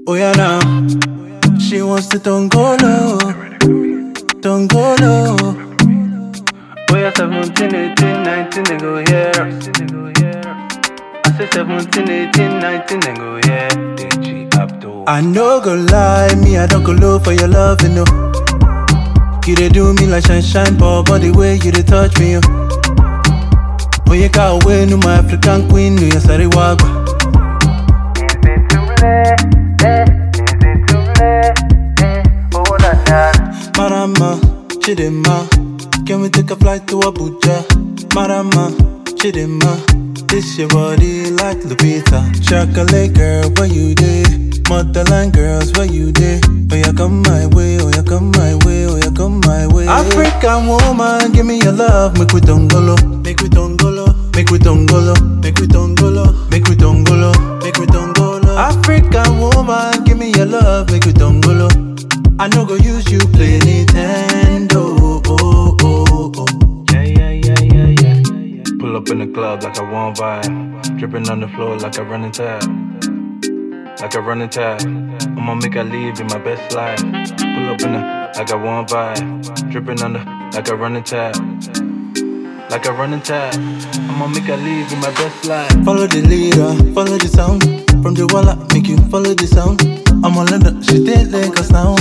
Oh yeah now, she wants to tongolo, tongolo. Oh yeah, 17, 18, 19, they go here. I say 17, 18, 19, they go here. DJ Abdul. I no go lie, me I don't go low for your love, you know. You dey do me like shine shine, but body way you dey touch me, yo. Oh yeah, got away, no my African queen, no yeah, sorry wagwa. Marama, Chidema, can we take a flight to Abuja? Marama, Chidema, this your body like Lupita. Chocolate girl, where you dey? Motherland girls, where you dey? Oh yeah, come my way, oh yeah, come my way, oh yeah, come my way. African woman, give me your love, make we tongolo, make we tongolo, make we tongolo, make we tongolo, make we tongolo, make we tongolo. African woman, give me your love, make we tongolo. I no go use you play Nintendo. Oh, oh, oh, oh. Yeah, yeah, yeah, yeah, yeah, yeah. Pull up in the club like I want vibe. Dripping on the floor like I run a tab. Like I run a tab. I'ma make I leave in my best life. Pull up in the like I want vibe. Dripping on the like I run a tab. Like I run a tab. I'ma make I leave in my best life. Follow the leader, follow the sound. From the wall up, make you follow the sound. I'm on London, she did Lagos now.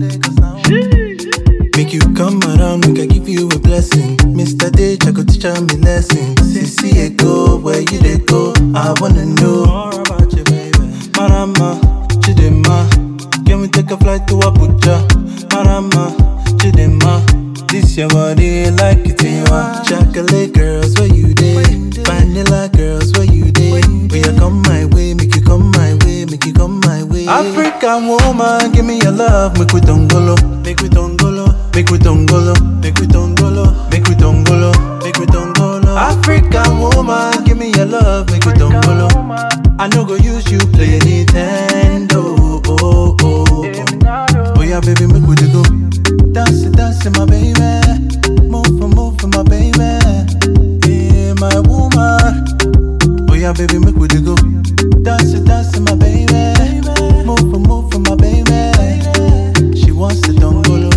Make you come around, make I give you a blessing. Mr. Dage, I go teach her me lesson. CC go, where you they go? I wanna know more about you, baby. Marama, Chidema, can we take a flight to Abuja? Marama, Chidema, this your body like it in Chocolate girls, where you dey? Vanilla girls, where you dey? Will you come my way, make you come my way, make you come my way. African woman, give me your love, make we tongolo, make we tongolo, make we tongolo, make we tongolo, make we tongolo, make we tongolo. African woman, give me your love, make we tongolo. I no go use you play Nintendo. Oh, oh, oh, oh. oh yeah, baby, make we dey go. Dance, it, dance, it, my baby. Move, for move, for my baby. Yeah, my woman. Oh yeah, baby, make we dey go. Dance, it, dance, it, my baby. Move, for move, for my baby. She wants to dongolo.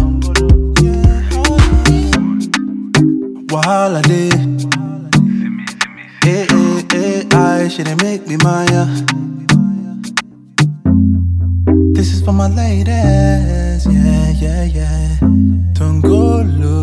Wahala day. Hey, hey, hey, I should make me Maya. This is for my ladies, yeah, yeah, yeah. Tongolo.